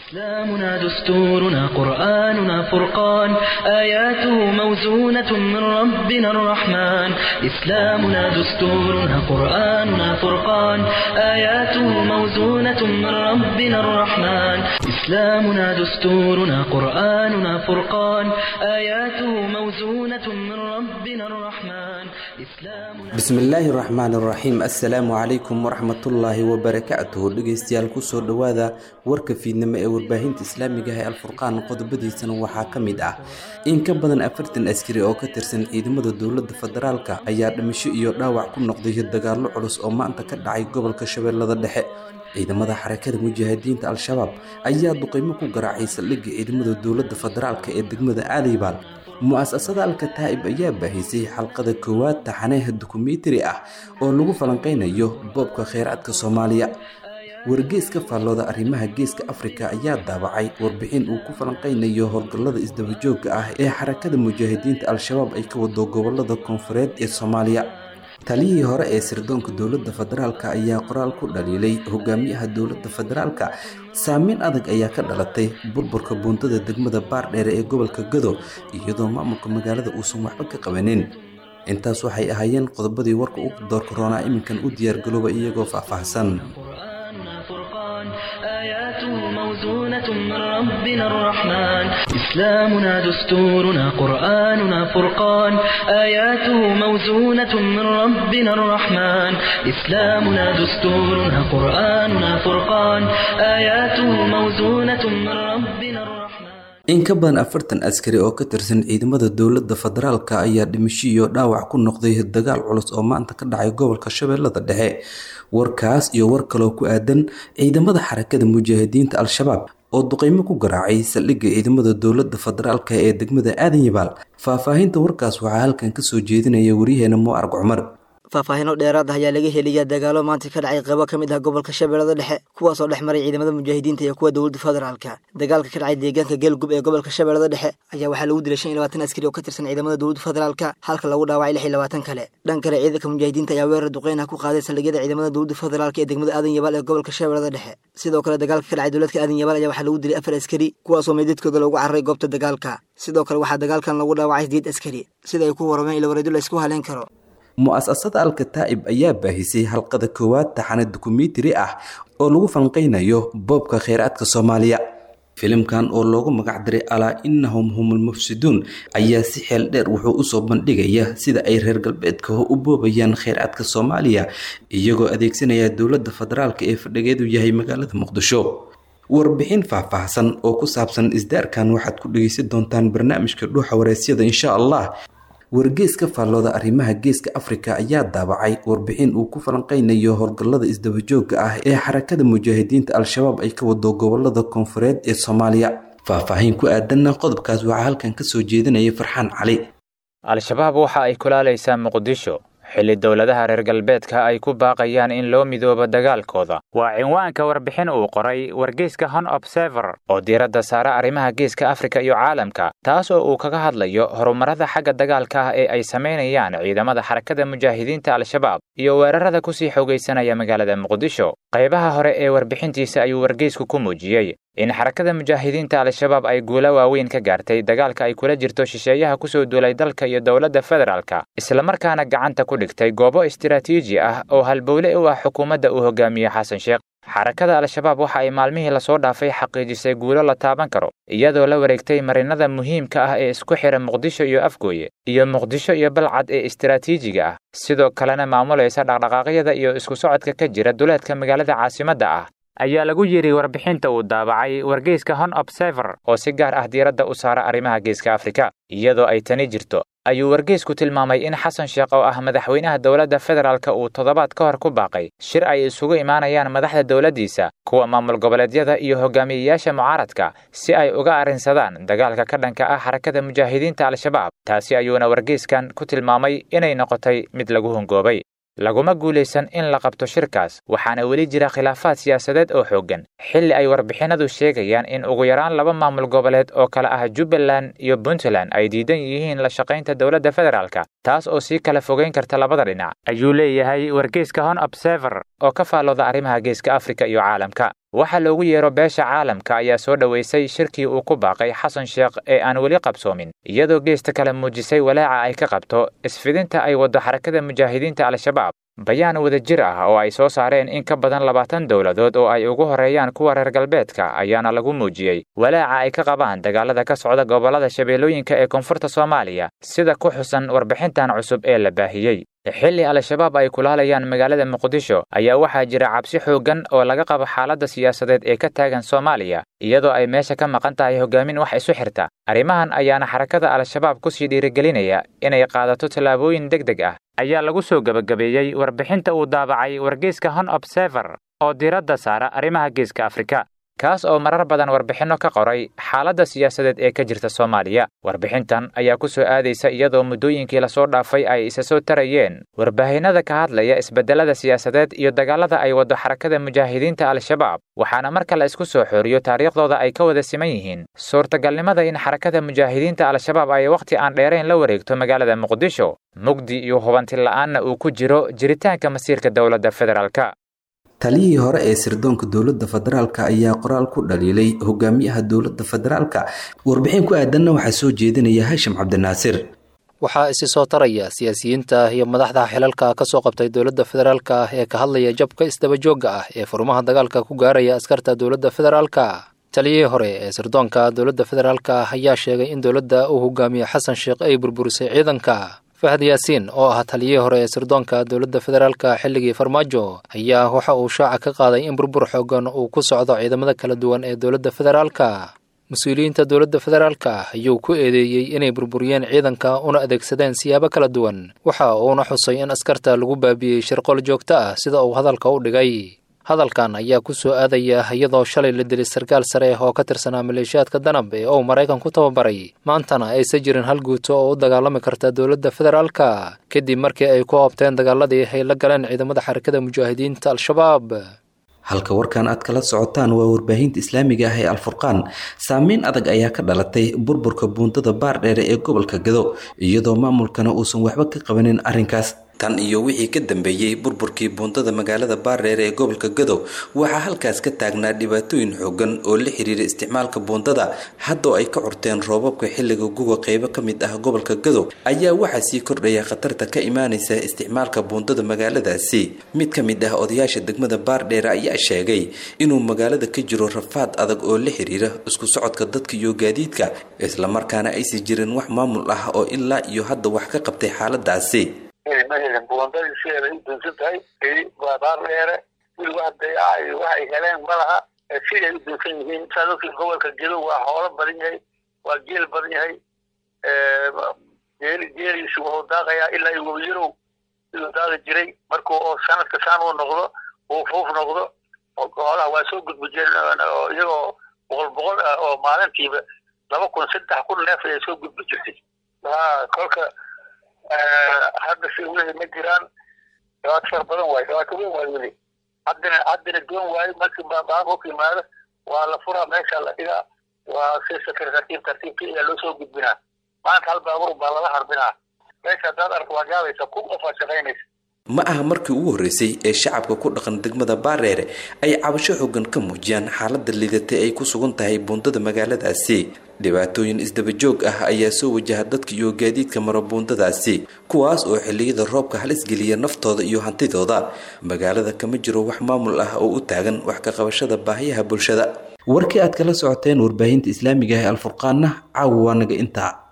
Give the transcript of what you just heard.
إسلامنا دستورنا قرآننا فرقان آياته موزونة من ربنا الرحمن إسلامنا دستورنا قرآننا فرقان آياته موزونة من ربنا الرحمن إسلامنا دستورنا قرآننا فرقان آياته موزونة من ربنا الرحمن إسلامنا bismillaahi raxmaan raxiim assalaamu calaykum waraxmatullaahi wabarakaatuhu dhegeystayaal kusoo dhowaada warka fiidnimo ee warbaahinta islaamiga ah ee alfurqaan qodobadiisana waxaa ka mid ah in ka badan afartan askari oo ka tirsan ciidamada dowladda federaalka ayaa dhimasho iyo dhaawac ku noqday dagaallo culus oo maanta ka dhacay gobolka shabeellada dhexe ciidamada xarakada mujaahidiinta al-shabaab ayaa duqeymo ku garaacay saldhigga ciidamada dowladda federaalka ee degmada aalibaal mu-asasada alkataa'ib ayaa baahisay xalqada koowaad taxaneha dokumentari ah oo lagu falanqeynayo boobka kheyraadka soomaaliya wargeeska faallooda arrimaha geeska afrika ayaa daabacay warbixin uu ku falanqeynayo howlgallada isdabajooga ah ee xarakada mujaahidiinta al-shabaab ay ka wado gobolada koonfureed ee soomaaliya taliyihii hore ee sirdoonka dowladda federaalk ayaa qoraal ku dhaliilay hogaamiyaha dowladda federaalka saameyn adag ayaa ka dhalatay burburka buundada degmada baardheere ee gobolka gado iyadoo maamulka magaalada uusan waxba ka qabanin intaas waxay ahaayeen qodobadii warka u doorka roonaa iminkan u diyaargalooba iyagoo faahfaahsan قرآننا فرقان آياته موزونة من ربنا الرحمن إسلامنا دستورنا قرآننا فرقان آياته موزونة من ربنا الرحمن إسلامنا دستورنا قرآننا فرقان آياته موزونة من ربنا الرحمن in ka badan afartan askari oo ka tirsan ciidamada dowladda federaalka ayaa dhimasho iyo dhaawac ku noqday dagaal culus oo maanta ka dhacay gobolka shabeellada dhexe warkaas iyo war kaloo ku aadan ciidamada xarakada mujaahidiinta al-shabaab oo duqeymo ku garaacay saldhigga ciidamada dowladda federaalka ee degmada aadan yabaal faahfaahinta warkaas waxaa halkan kasoo jeedinaya waryaheena muarg cumar faahfaahino dheeraad ah ayaa laga heliyaa dagaalo maanta ka dhacay qaybo ka mid ah gobolka shabeellada dhexe kuwaasoo dhex maray ciidamada mujaahidiinta iyo kuwa dowladda federaalka dagaalka ka dhacay deegaanka geelgub ee gobolka shabeellada dhexe ayaa waxaa lagu dilay shan iyo labaatan askari oo ka tirsan ciidamada dowladda federaalka halka lagu dhaawacay lix iyo labaatan kale dhan kale ciidanka mujaahidiinta ayaa weerar duqeyn ah ku qaaday saldhigyada ciidamada dowladda federaalka ee degmada aadan yabaal ee gobolka shabeellada dhexe sidoo kale dagaalka ka dhacay dowladka aadan yabaal ayaa waxaa lagu dilay afar askari kuwaasoo meydadkooda loogu cararay goobta dagaalka sidoo kale waxaa dagaalkan lagu dhaawacay sideed askari sida ay ku warameen ilawareedo la isku haleyn karo mu-asasada al-kataa'ib ayaa baahisay halqada koowaad taxane dokumentari ah oo lagu falanqeynayo boobka kheyraadka soomaaliya filimkan oo loogu magac diray alaa innahum humul mufsiduun ayaa si xeel dheer wuxuu usoo bandhigaya sida ay reer galbeedka u boobayaan kheyraadka soomaaliya iyagoo adeegsanaya dowladda federaalka ee fadhigeedu yahay magaalada muqdisho warbixin faahfaahsan oo ku saabsan isdaarkan waxaad ku dhegeysan doontaan barnaamijka dhuuxa wareysyada insha allah wargeeska faallooda arrimaha geeska afrika ayaa daabacay warbixin uu ku falanqeynayo howlgallada isdabajooga ah ee xarakada mujaahidiinta al-shabaab ay ka wado gobolada koonfureed ee soomaaliya faahfaahin ku aadanna qodobkaas waxaa halkan kasoo jeedinaya farxaan cali al-shabaab waxa ay kulaalaysaa muqdisho xilli dowladaha reer galbeedka ay ku baaqayaan in loo midoobo dagaalkooda waa cinwaanka warbixin uu qoray wargeyska hon observer oo diiradda saara arrimaha geeska afrika iyo caalamka taas oo uu kaga hadlayo horumarada xagga dagaalka ah ee ay samaynayaan ciidamada xarakada mujaahidiinta al-shabaab iyo weerarada kusii xoogaysanaya magaalada muqdisho qaybaha hore ee warbixintiisa ayuu wargeysku ku muujiyey in xarakada mujaahidiinta al-shabaab ay guulo waaweyn ka gaartay dagaalka ay kula jirto shisheeyaha kusoo duulay dalka iyo dowladda federaalka islamarkaana gacanta ku dhigtay goobo istiraatiiji ah oo halbowle u ah xukuumadda uu hogaamiye xasan sheekh xarakada al-shabaab waxa ay maalmihii lasoo dhaafay xaqiijisay guulo la taaban karo iyadoo la wareegtay marinada muhiimka ah ee isku xidha muqdisho iyo afgooye iyo muqdisho iyo balcad ee istiraatiijiga ah sidoo kalena maamulaysa dhaqdhaqaaqyada iyo isku socodka ka jira duleedka magaalada caasimadda ah ayaa lagu yidhi warbixinta uu daabacay wargeyska hon observer oo si gaar ah diiradda u saara arrimaha geeska afrika iyadoo ay tani jirto ayuu wargeysku tilmaamay in xasan sheekh oo ah madaxweynaha dowladda federaalka uu toddobaad ka hor ku baaqay shir ay isugu imaanayaan madaxda dowladdiisa kuwa maamul goboleedyada iyo hogaamiyeyaasha mucaaradka si ay uga arrinsadaan dagaalka ka dhanka ah xarakada mujaahidiinta al-shabaab taasi ayuuna wargeyskan ku tilmaamay inay noqotay mid lagu hungoobay laguma guulaysan in la qabto shirkaas waxaana weli jira khilaafaad siyaasadeed oo xooggan xilli ay warbixinadu sheegayaan in ugu yaraan laba maamul goboleed oo kale ah jubbaland iyo puntland ay diidan yihiin la shaqaynta dowladda federaalka taas oo sii kala fogeyn karta labada dhinac ayuu leeyahay wargeyska hon observer oo ka faallooda arrimaha geeska afrika iyo caalamka waxa loogu yeero beesha caalamka ayaa soo dhoweysay shirkii uu ku baaqay xasan sheekh ee aan weli qabsoomin iyadoo geesta kale muujisay walaaca ay ka qabto isfidinta ay waddo xarakada mujaahidiinta al-shabaab bayaan wadajir ah oo ay soo saareen in ka badan labaatan dowladood oo ay ugu horreeyaan kuwa reer galbeedka ayaana lagu muujiyey walaaca ay ka qabaan dagaalada ka socda gobollada shabeellooyinka ee koonfurta soomaaliya sida ku xusan warbixintan cusub ee la baahiyey xilli al-shabaab ay kulaalayaan magaalada muqdisho ayaa waxaa jira cabsi xooggan oo laga qabo xaaladda siyaasadeed ee ka taagan soomaaliya iyadoo ay meesha ka maqan tahay hogaamin wax isu xirta arrimahan ayaana xarakada al-shabaab kusii dhiirigelinaya inay qaadato tallaabooyin deg deg ah ayaa lagu soo gebagabeeyey warbixinta uu daabacay wargeyska hon observer oo diiradda saara arrimaha geeska afrika kaas oo marar badan warbixinno ka qoray xaaladda siyaasadeed ee ka jirta soomaaliya warbixintan ayaa ku soo aadaysa iyadoo muddooyinkii lasoo dhaafay ay isa soo tarayeen warbaahinnada ka hadlaya isbeddelada siyaasadeed iyo dagaalada ay waddo xarakada mujaahidiinta al-shabaab waxaana marka la isku soo xooriyo taariikhdooda ay ka wada siman yihiin suurtagalnimada in xarakada mujaahidiinta al-shabaab ay wakhti aan dheerayn la wareegto magaalada muqdisho mugdi iyo hubanti la'aanna uu ku jiro jiritaanka masiirka dowladda federaalka taliyihii hore ee sirdoonka dowladda federaalka ayaa qoraal ku dhaliilay hogaamiyaha dowladda federaalka warbixin ku aadanna waxaa soo jeedinaya hashim cabdinaasir waxaa isi soo taraya siyaasiyiinta iyo madaxda xilalka ka soo qabtay dowladda federaalka ah ee ka hadlaya jabka isdabajoogga ah ee furmaha dagaalka ku gaaraya askarta dowladda federaalka taliyihii hore ee sirdoonka dowladda federaalka ah ayaa sheegay in dowladda uu hogaamiye xasan sheekh ay burburisay ciidanka fahad yaasiin oo ah taliyihii hore ee sirdoonka dowladda federaalka xilligii farmaajo ayaa waxa uu shaaca ka qaaday in burbur xoogan uu ku socdo ciidamada kala duwan ee dowladda federaalka mas-uuliyiinta dowladda federaalka ah ayuu ku eedeeyey inay burburiyeen ciidanka una adeegsadeen siyaabo kala duwan waxa uuna xusay in askarta lagu baabi'iyey shirqool joogto ah sida uu hadalka u dhigay hadalkan ayaa ku soo aadaya iyadoo shalay la dilay sarkaal sare oo ka tirsanaa maleeshiyaadka danab ee uu maraykan ku tababaray maantana aysan jirin hal guuto oo u dagaalami karta dowladda federaalka kadib markii ay ku oobteen dagaaladii ay la galeen ciidamada xarakada mujaahidiinta al-shabaab halka warkan aad kala socotaan waa warbaahinta islaamiga ah ee alfurqaan saameyn adag ayaa ka dhalatay burburka buundada baardheere ee gobolka gado iyadoo maamulkana uusan waxba ka qabanin arrinkaas tan iyo wixii ka dambeeyey burburkii buundada magaalada baardheere ee gobolka gadow waxaa halkaas ka taagnaa dhibaatooyin xoogan oo la xiriira isticmaalka buundada haddoo ay ka curteen roobabka xilliga guga qeybo ka mid ah gobolka gadow ayaa waxaa sii kordhaya khatarta ka imaanaysa isticmaalka buundada magaaladaasi mid ka mid ah odayaasha degmada baardheere ayaa sheegay inuu magaalada ka jiro rafaad adag oo la xiriira isku socodka dadka iyo gaadiidka islamarkaana aysan jirin wax maamul ah oo ilaa iyo hadda wax ka qabtay xaaladaasi buundadii sideeda u dunsan tahay baar dheere wili wax dayaca waxay heleen malaha siday u dunsan yihiin saa dadkii gobolka gedo waa hoolo badan yahay waa geel badan yahay geel geeliisu wuxuu daaqayaa ilaa iyo webiyarow siduu daaqi jiray markuu oo sanadka saan uu noqdo uu fuuf noqdo hoolaha waa soo gudbi jireen iyagoo boqol boqol ah oo maalintiiba laba kun saddex kun neef ayay soo gudbi jirtay ha kolka hadda si wixii ma jiraan dhibaato fara badan waayo dhibaato weyn waayo weli haddana haddana doon waayo markii baaqo ka yimaado waa la furaa meesha la dhigaa waa si sakir tartiib tartiibka ayaa loo soo gudbinaa maanta hal baabuur baa lala harbinaa meesha haddaad arko waa gaabaysa kun qof aa shaqaynaysa ma aha markii ugu horreysay ee shacabka ku dhaqan degmada baareere ay cabasho xoogan ka muujiyaan xaaladda liidatay ay ku sugan tahay buundada magaaladaasi dhibaatooyin isdabajoog ah ayaa soo wajaha dadka iyo gaadiidka mara buundadaasi kuwaas oo xilliyada roobka halis geliya naftooda iyo hantidooda magaalada kama jiro wax maamul ah oo u taagan wax ka qabashada baahiyaha bulshada warkii aad kala socoteen warbaahinta islaamiga ah ee alfurqaanna caawa waa naga intaa